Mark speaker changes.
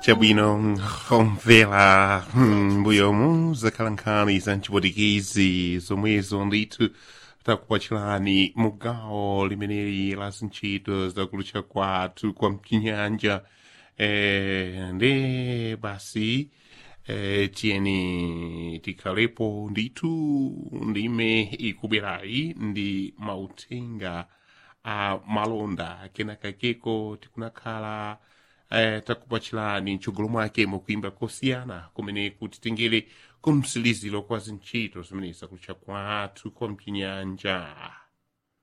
Speaker 1: chabwino omvera mbuyomu zakhalankhani za mchipotikezi zomwezo ndithu takupachirani mugawo limeneli la zintchito zakulucha kwathu kwa mchinyanja eh, ndi basi eh, tiyeni tikhalepo ndithu ndime ikubwerayi ndi mauthenga a malonda kenakakeko tikunakhala eh, takupachirani mchogolo mwake mukuimba kosiyana kumene kuti tengere kumsiliziro kwa zintchito zimene zakulucha kwathu kwa mchinyanja